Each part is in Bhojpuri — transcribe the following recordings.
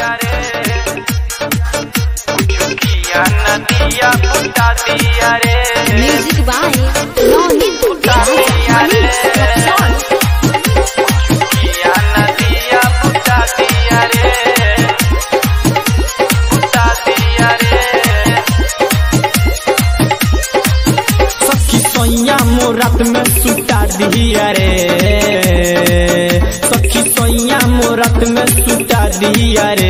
दिया रे कुछ किया न दिया बुता दिया रे म्यूजिक बाय रोहित बुता दिया रे किया न दिया बुता दिया रे बुता दिया रे सखी सोइया मोरात में सुता दिया रे सखी सोइया मोरात में सुता दिया रे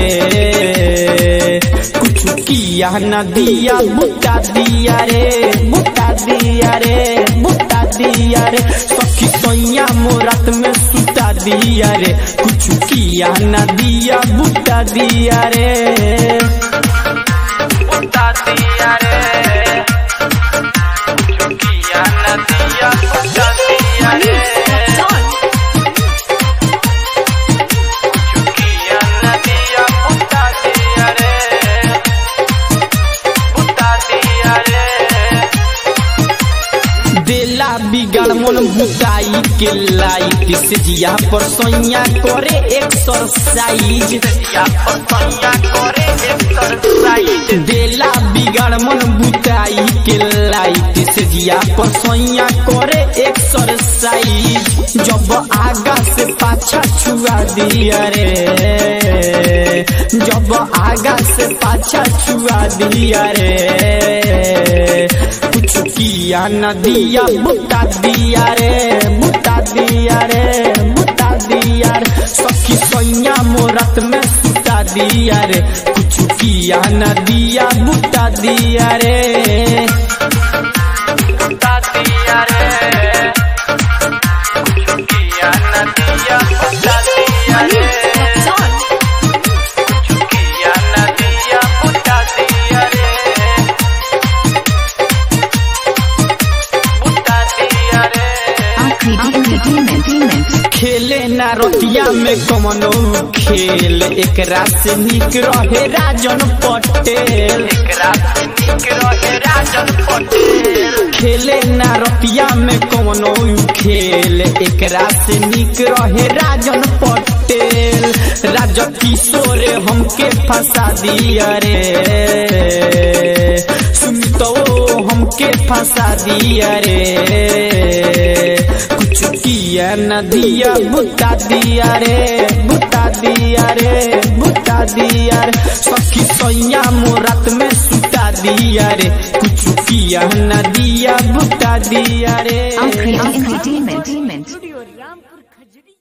कुछ किया न दिया बुता दिया रे बुता दिया रे बुता दिया रे सखी सोइया मोरात में सुता दिया रे कुछ किया न दिया बुता दिया रे बुता दिया रे कुछ किया न दिया बुता दिया रे कुछ किया न दिया बुता दिया रे बुता दिया रे देला बिगड़ मन बुताई के लाइट से जिया पर सोइया करे एक्सरसाइज या पसैया करे एक्सरसाइज देला बिगड़ मन बुताई के लाइट से जिया पर सोइया करे एक्सरसाइज जब आगा से पाछा छुआ दिया रे जब आगा से पाछा छुआ दिया रे कुछ किया न दिया बुता दिया रे बुता दिया रे बुता दिया रे सखी सोइया मोरत में सुता दिया रे कुछ किया न दिया बुता दिया रे बुता दिया रे कुछ किया न दिया बुता दिया रे कुछ किया न दिया बुता दिया रे बुता दिया रे खेले ना रतिया में कमनो खेल एक से निक रहे राजन पटेल एकरा से निक रहे राजन पटेल खेले ना रतिया में कौनो खेल एकरा से निक रहे राजन पटेल राज किशोर हमके फंसा दिया रे सुमितो हमके फंसा दिया रे कुछ किया न दिया बुता दिया रे बुता दिया रे बुता दिया रे सखी सोइया मोरात में सुता दिया रे कुछ किया न दिया बुता दिया रे Entertainment.